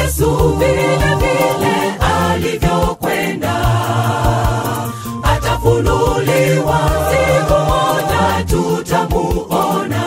Yesu vile vile alivyokwenda, atafunuliwa siku moja, tutamuona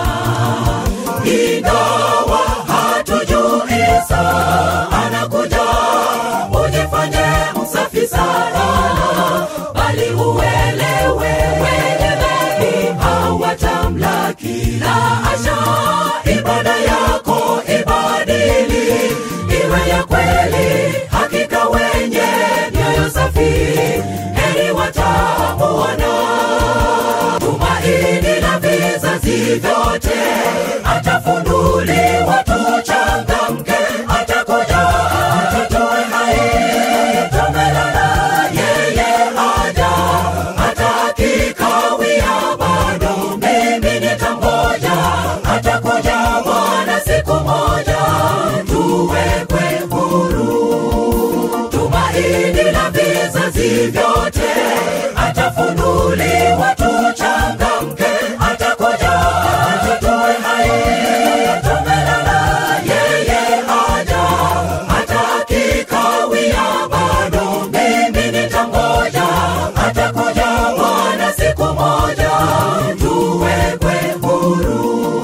ingawa hatujui saa anakuja. Ujifanye msafi sana, bali uelewe wenye dhambi hawatamlaki. La hasha, ibada yako ibadili iwe ya kweli, hakika wenye mioyo safi heri watamuona. Tumaini la vizazi vyote atafunuliwa, tuchangamke, atakuja, atutoe hai, tumelala, yeye aja, atakikawia bado, mimi nitangoja, atakuja Bwana siku moja, tuwekwe huru. Tumaini la vizazi vyote atafunuliwa, tuchangamke, atakuja, atutoe hai, tumelala, yeye aja, atakikawia bado, mimi nitangoja, atakuja Bwana siku moja, tuwekwe huru.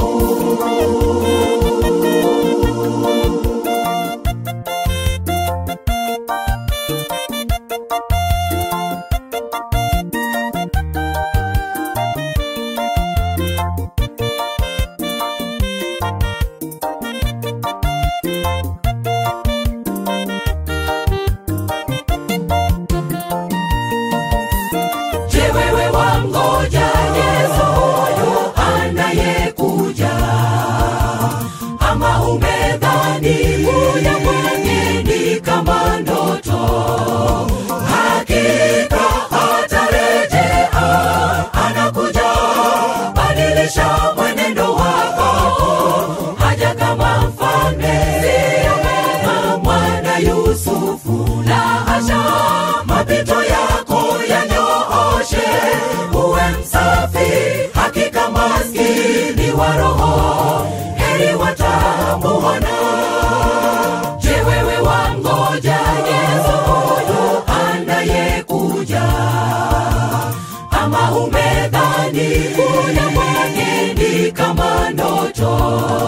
Je, wewe wangoja Yesu huyu anayekuja, ama umedhani kuja kwake ni kama ndoto? Hakika atarejea, anakuja badilisha mwenendo wako, haja kama mfalme, sio kama mwana Yusufu. La hasha, mapito yako yanyooshe, uwe msafi, hakika maskini wa roho heri watamuona. Je, wewe wangoja Yesu huyu anayekuja, ama umedhani kuja kwake ni kama ndoto?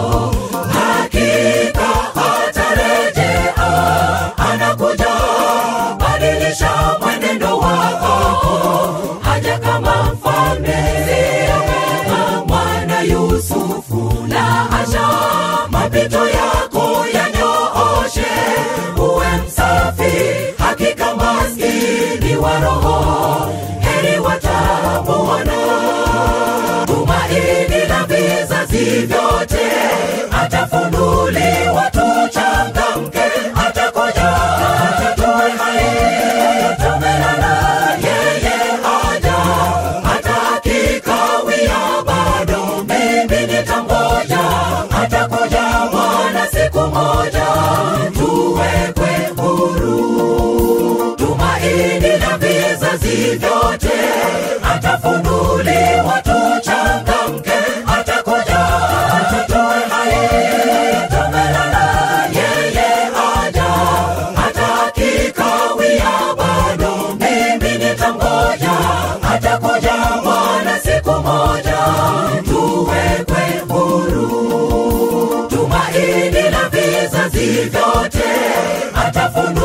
Hakika atarejea, anakuja badilisha mwenendo wako, haja kama mfalme, sio kama mwana Yusufu. La hasha, mapito yako yanyooshe, uwe msafi, hakika maskini wa roho heri watamuona. Tumaini la vizazi vyote atafunuliwa, tuchangamke, atakuja, atutoe hai, tumelala, yeye aja, atakikawia bado, mimi nitangoja, atakuja Bwana siku moja, tuwekwe huru. Tumaini la vizazi vyote atafunuliwa, tuchangamke, atakuja, atutoe hai, tumelala, yeye aja, atakikawia bado, mimi nitangoja, atakuja Bwana siku moja, tuwekwe huru. Tumaini la vizazi vyote atafunuliwa